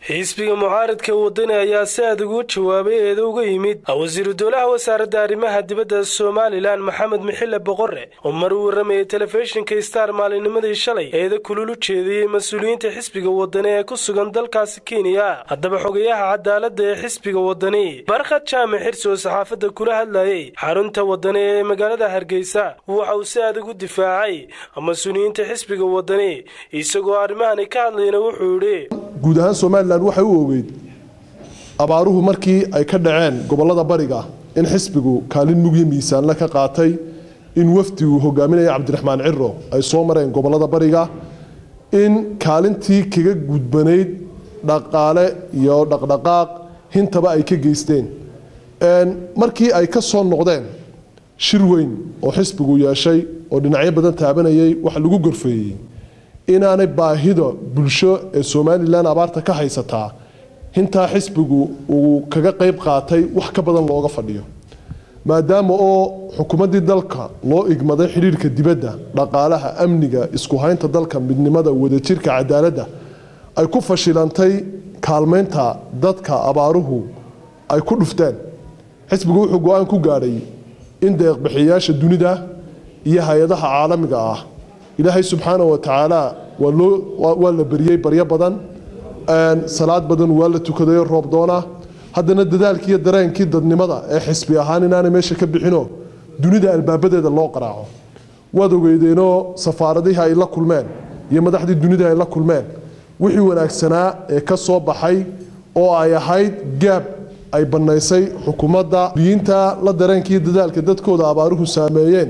xisbiga mucaaradka wadani ayaa si adag ugu jawaabay eeda uga yimid wasiiru dowlaha wasaaradda arrimaha dibadda somalilan maxamed mixile boqore oo mar uu waramayay telefishinka star maalinimadii shalay eeda kulul u jeediyey mas-uuliyiinta xisbiga wadani ee ku sugan dalkaasi kenya haddaba xogayaha cadaaladda ee xisbiga wadani barkhad jaamac xirsi oo saxaafadda kula hadlayay xarunta wadani ee magaalada hargeysa waxa uu si adag u difaacay mas-uuliyiinta xisbiga wadani isagoo arrimahani ka hadlayna wuxuu yidhi guud ahaan somalilan waxay u ogeyd abaaruhu markii ay ka dhaceen gobolada bariga in xisbigu kaalin mugyo miisaanle ka qaatay in wafdigu hogaaminaya cabdiraxmaan ciro ay soo mareen gobolada bariga in kaalintii kaga gudbanayd dhaqaale iyo dhaqdhaqaaq hintaba ay ka geysteen markii ay ka soo noqdeen shir weyn oo xisbigu yeeshay oo dhinacyo badan taabanayay waxa lagu gorfeeyey inaanay baahida bulsho ee somalilan abaarta ka haysataa hintaa xisbigu uu kaga qayb qaatay wax ka badan looga fadhiyo maadaama oo xukuumaddii dalka loo igmaday xidhiirka dibadda dhaqaalaha amniga isku haynta dalka midnimada wadajirka cadaaladda ay ku fashilantay kaalmaynta dadka abaaruhu ay ku dhufteen xisbigu wuxuu go-aan ku gaadhay in deeqbixiyayaasha dunida iyo hay-adaha caalamiga ah ilaahay subxaana wa tacaala waa la beriyey baryo badan salaad badan waa la tukadayo roob doona haddana dadaalkii iyo dareenkii dadnimada ee xisbi ahaan inaanay meesha ka bixino dunida albaabadeeda loo qaraaco waad ogeydeenoo safaaradihii ay la kulmeen iyo madaxdii dunida ay la kulmeen wixii wanaagsanaa ee ka soo baxay oo ay ahayd gaab ay bannaysay xukuumadda biyiinta la dareenkaiyo dadaalka dadkooda abaaruhu saameeyeen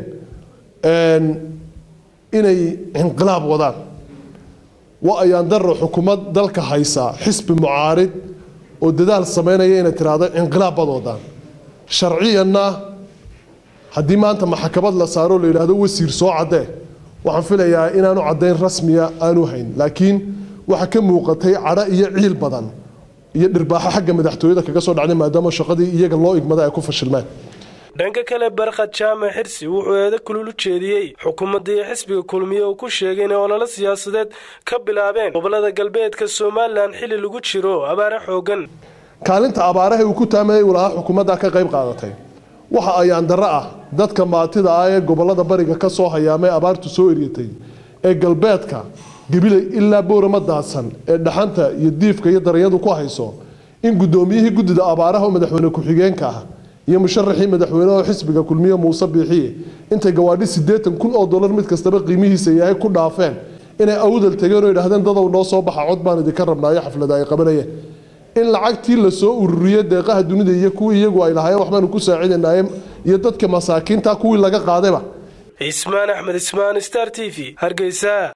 inay inqilaab wadaan wa ayaan daro xukuumad dalka haysa xisbi mucaarid oo dadaal samaynaya inay tiraahdo inqilaab bad wadaan sharciyanna haddii maanta maxkamad la saaro la yidhaahdo wasiir soo caddee waxaan filayaa inaanu caddayn rasmiya aanu hayn laakiin waxaa ka muuqatay cadho iyo ciil badan iyo dhirbaaxo xagga madaxtooyada kaga soo dhacday maadaama shaqadii iyaga loo igmaday ay ku fashilmeen dhanka kale barkhad jaamac xirsi wuxuu eeda kulul u jeediyey xukuumadda iyo xisbiga kulmiye uu ku sheegay inay ololo siyaasadeed ka bilaabeen gobolada galbeedka somalilan xilli lagu jiro abaare xoogan kaalinta abaaraha uu ku taamayay uu lahaa xukuumadda ka qayb qaadatay waxa ayaan darro ah dadka maatida ah ee gobolada bariga ka soo hayaamay abaartu soo eryatay ee galbeedka gabilay ilaa boorama daadsan ee dhaxanta iyo diifka iyo daranyadu ku hayso in guddoomiyihii guddida abaaraha oo madaxweyne ku-xigeenka ah iyo musharaxii madaxweyneho xisbiga kulmiye muuse biixiye intay gawaadhi siddeetan kun oo dollar mid kastaba qiimihiisa yahay ku dhaafeen inay awdal tageen oo idhahdeen dadow noo soo baxa cod baan idinka rabnaayo xaflada ay qabanayeen in lacagtii lasoo ururiye deeqaha dunida iyo kuwii iyagu ay lahaayeen waxbaanu ku saacidanaaye iyo dadka masaakiinta kuwii laga qaadayba cismaan axmed ismaan star t v hargeysa